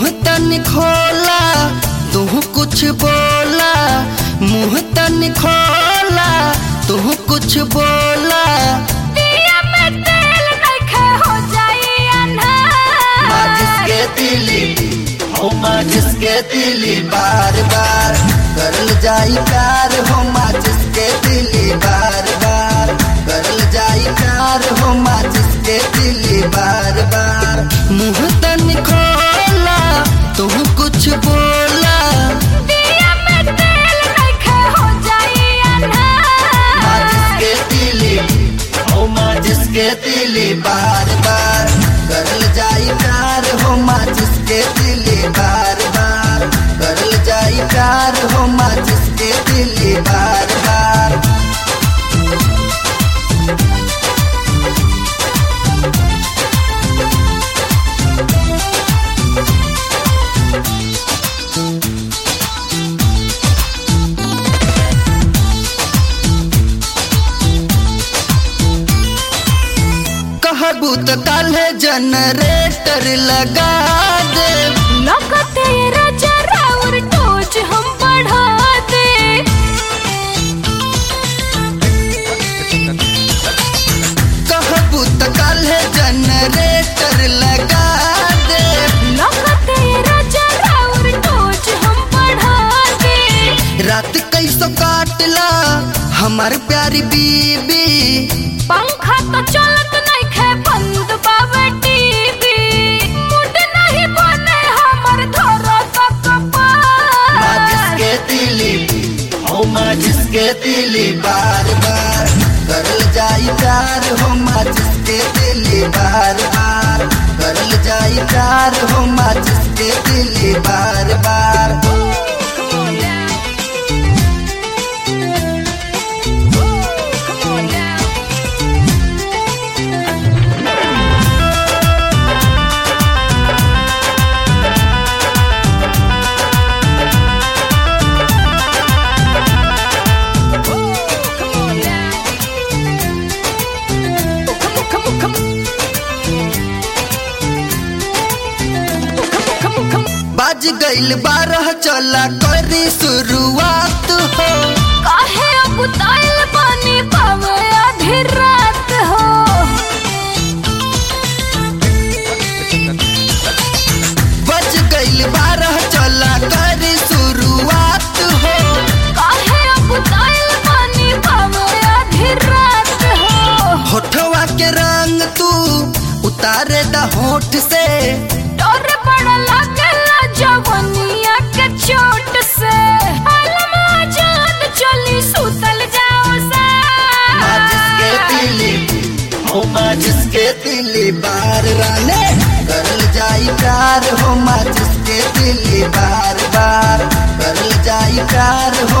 मुंह तन खोला तू कुछ बोला मुंह तन खोला तू कुछ बोला दिया में तेल नइखे हो जाई अन्हार माचिस के तिली हो माचिस के तिली बार बार करल जाई प्यार हो माचिस के तिली बार बार करल जाई प्यार हो माचिस के तिली बार बार मुंह तन खोला तू कुछ बोला दिया में तेल नइखे हो जाई माचिस अन्हार के तिली हो माचिस के तिली बार बार करल जाई प्यार हो माचिस के तिली बार बार करल जाई प्यार हो माचिस के तिली बार बार कहबू तो काले जनरेटर लगा दे लगते रजरा और टोच हम बढ़ा दे कहबू तो काले जनरेटर लगा दे लगते रजरा और टोच हम बढ़ा दे रात कैसो काटला हमार प्यारी बीबी पंखा तो चलत नइखे बंद बावे टीवी मुड नहीं बने हमर धरो तो माचिस कपार के तिली हो माचिस के तिली बार बार करल जाई प्यार हो माचिस के तिली बार बार करल जाई प्यार हो माचिस के तिली बार बार बाज गईल बारह चला करी शुरुआत हो काहे अकुताइल बानी पावे आधी रात हो बज गईल बारह चला करी शुरुआत हो काहे अकुताइल बानी पावे आधी रात हो होठवा के रंग तू उतारे द होठ से डर बड़ा लागला जवनिया के चोट से आलम आजाद चली सुतल जाओ सा माचिस के तिली हो माचिस के तिली बार राने करल जाई प्यार हो माचिस के तिली बार बार करल जाई प्यार हो